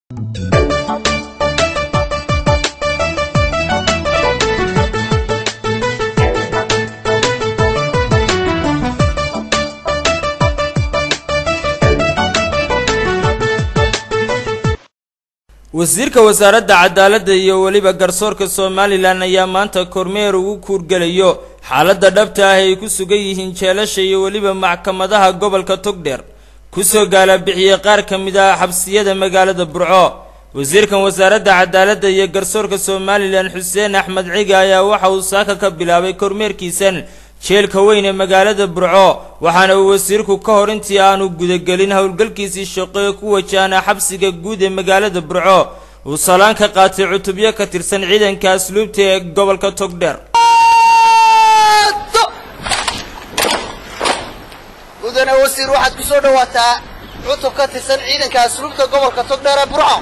wasiirka wasaaradda cadaaladda iyo weliba garsoorka somalilan ayaa maanta kormeer ugu kuurgelayo xaaladda dhabta ah ay ku sugan yihiin jeelasha iyo weliba maxkamadaha gobolka togdheer kusoo gaalabixiyey qaar ka mid ah xabsiyada magaalada burco wasiirkan wasaaradda cadaaladda iyo garsoorka somalilan xuseen axmed ciga ayaa waxa uu saaka ka bilaabay kormeerkiisan jeelka weyn ee magaalada burco waxaana uu wasiirku ka hor intii aanu gudagelin howlgalkiisii shaqo ee ku wajahna xabsiga guud ee magaalada burco uu salaan ka qaatay cutubyo ka tirsan ciidanka asluubta ee gobolka togdheer mudane wasiir waxaad ku soo dhawaataa cutub ka tirsan ciidanka asluubta gobolka togdheer ee burco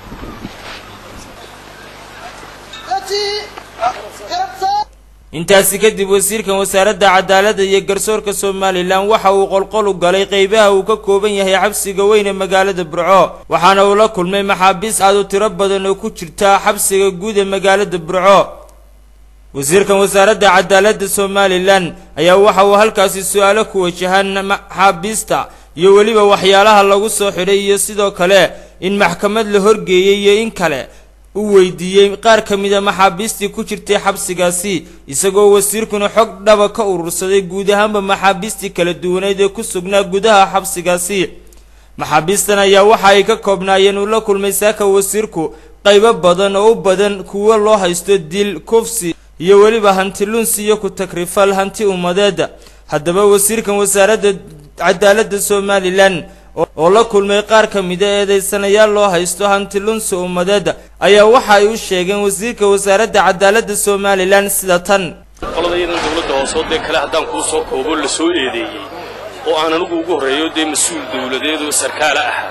intaasi kadib wasiirkan wasaaradda cadaaladda iyo garsoorka somalilan waxa uu qolqol u galay qeybaha uu ka kooban yahay xabsiga weyn ee magaalada burco waxaana uu la kulmay maxaabiis aad u tiro badan oo ku jirta xabsiga guud ee magaalada burco wasiirkan wasaaradda cadaaladda somalilan ayaa waxa uu halkaasi su-aalo ku wajahaan maxaabiista iyo weliba waxyaalaha lagu soo xidhay iyo sidoo kale in maxkamad la horgeeyey iyo in kale u weydiiyey qaar ka mid a maxaabiistii ku jirtay xabsigaasi isagoo wasiirkuna xog dhaba ka urursaday guud ahaanba maxaabiistii kala duwaneyd ee ku sugnaa gudaha xabsigaasi maxaabiistan ayaa waxa ay ka koobnaayeen uu la kulmay saaka wasiirku qaybo badan oo u badan kuwo loo haysto dil kufsi iyo weliba hanti lunsi iyo ku takrifal hanti ummadeed haddaba wasiirkan wasaaradda cadaaladda somalilan oo la kulmay qaar ka mida eedeysanayaal loo haysto hanti lunsi ummadeed ayaa waxa ay u sheegeen wasiirka wasaaradda cadaaladda somalilan sida tan qoladayadan dowladda hoosoo dee kale haddaan kuu soo koobo la soo eedeeyey oo aan anigu ugu horreeyo dee mas-uul dowladeed oo sarkaala ah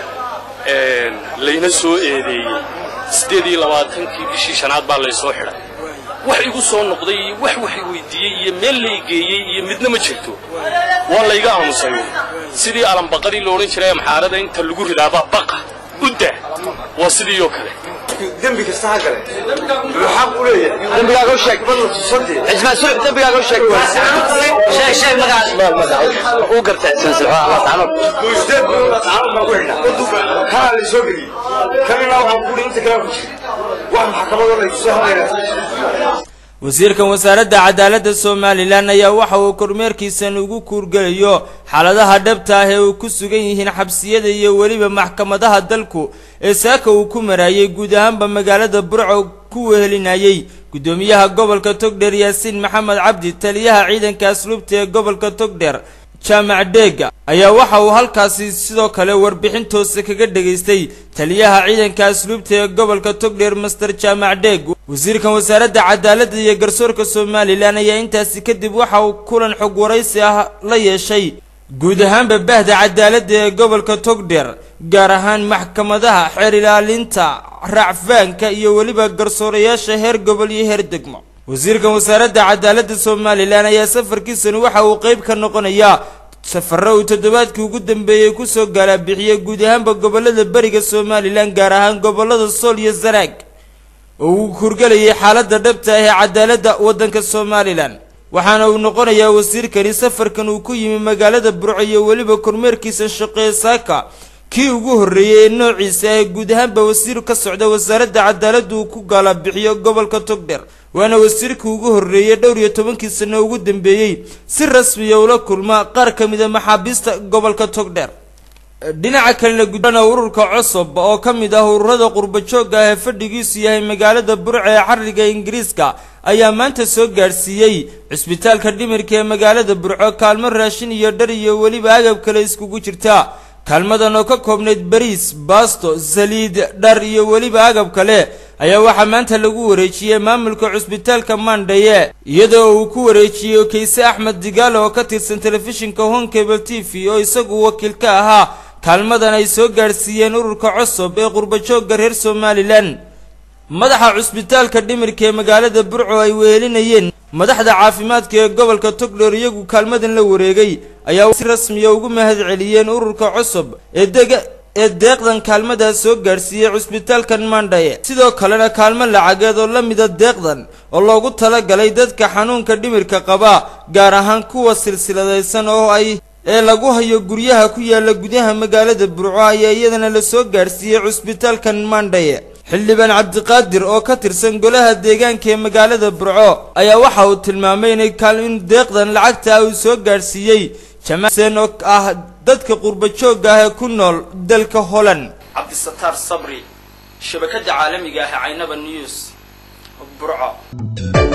layna soo eedeeyey siddeed iyo labaatankii bishii shanaad baa laysoo xidhay wax igu soo noqday iyo wax wax weydiiyey iyo meel la igeeyey iyo midna ma jirto waa layga aamusayo sidii alambaqadii la odhan jiray amxaarada inta lagu ridaaba baqa udda waa sidii oo kale dembi kasta ha gale wuxuu xaq u leeyahay dembigaaga u sheeg cismaan sulx dembigaaga u sheeg sheeg sheeg magaca uu gartay muusdeed tacaamud baa ku xidhnaa kanaa la soo geliyey kanina waxaan ku inta kale ku jira wax maxkamadoo la kusoo hadlayna wasiirkan wasaaradda cadaaladda somalilan ayaa waxa uu kormeerkiisan ugu kuurgelayo xaaladaha dhabta ah ee uu ku sugan yihiin xabsiyada iyo weliba maxkamadaha dalku ee saaka uu ku maraayay guud ahaanba magaalada burco ku wehelinayay guddoomiyaha gobolka togdheer yaasiin maxamed cabdi taliyaha ciidanka asluubta ee gobolka togdheer jaamac dheega ayaa waxa uu halkaasi sidoo kale warbixin toose kaga dhegaystay taliyaha ciidanka asluubta ee gobolka togdheer master jaamac dheeg wasiirkan wasaaradda cadaaladda iyo garsoorka somalilan ayaa intaasi kadib waxa uu kulan xog waraysi ah la yeeshay guud ahaanba bahda cadaaladda ee gobolka togdheer gaar ahaan maxkamadaha xeer ilaalinta racfaanka iyo weliba garsoorayaasha heer gobol iyo heer degmo wasiirkan wasaaradda cadaaladda somalilan ayaa safarkiisani waxa uu qeyb ka noqonayaa safaro uu toddobaadkii ugu dambeeyey kusoo gaalabixiyey guud ahaanba gobolada beriga somalilan gaar ahaan gobolada sool iyo sanaag oo uu kurgelayay xaaladda dhabta ah ee cadaaladda waddanka somalilan waxaana uu noqonayaa wasiirkani safarkan uu ku yimi magaalada burco iyo weliba kormeerkiisa shaqee saaka kii ugu horreeyey ee noociisa ah guud ahaanba wasiir ka socda wasaaradda cadaaladda uu ku gaalabixiyo gobolka togdheer waana wasiirkii ugu horreeyey dhowr iyo tobankii sano ugu dambeeyey si rasmiya ula kulma qaar ka mid a maxaabiista gobolka togdheer dhinaca kalena gudana ururka cosob oo ka mid ah ururada qurbajoogga ah ee fadhigiisu yahay magaalada burca ee xariga ingiriiska ayaa maanta soo gaadhsiiyey cisbitaalka dhimirka ee magaalada burco kaalmo raashin iyo dhar iyo weliba agab kale iskugu jirta kaalmadan oo ka koobnayd bariis baasto saliid dhar iyo weliba agab kale ayaa waxaa maanta lagu wareejiyey maamulka cusbitaalka mandhaye iyadoo uu ku wareejiyey okeyse axmed digaale oo ka tirsan telefishinka home cable t v oo isagu wakiil ka ahaa kaalmadan ay soo gaadhsiiyeen ururka cosob ee qurbajoogga reer somalilan madaxa cusbitaalka dhimirka ee magaalada burco ay wehelinayeen madaxda caafimaadka ee gobolka togdheer iyagu kaalmadan la wareegay ayaa si rasmiya ugu mahad celiyeen ururka cosob ee dega ee deeqdan kaalmadaa soo gaadhsiiyey cusbitaalkan mandhaye sidoo kalena kaalmo lacageed oo la mida deeqdan oo loogu talagalay dadka xanuunka dhimirka qaba gaar ahaan kuwa silsiladaysan oo ay ee lagu hayo guryaha ku yaala gudaha magaalada burco ayaa iyadana la soo gaadhsiiyey cusbitaalkan mandhaye xildhibaan cabdiqaadir oo ka tirsan golaha deegaanka ee magaalada burco ayaa waxa uu tilmaamay inay in deeqdan lacagta uu soo gaadhsiiyey jamaasen oo ah dadka qurba joogga ah ee ku nool dalka holland cabdisataar sabri shabakadda caalamiga ah caynaba news burco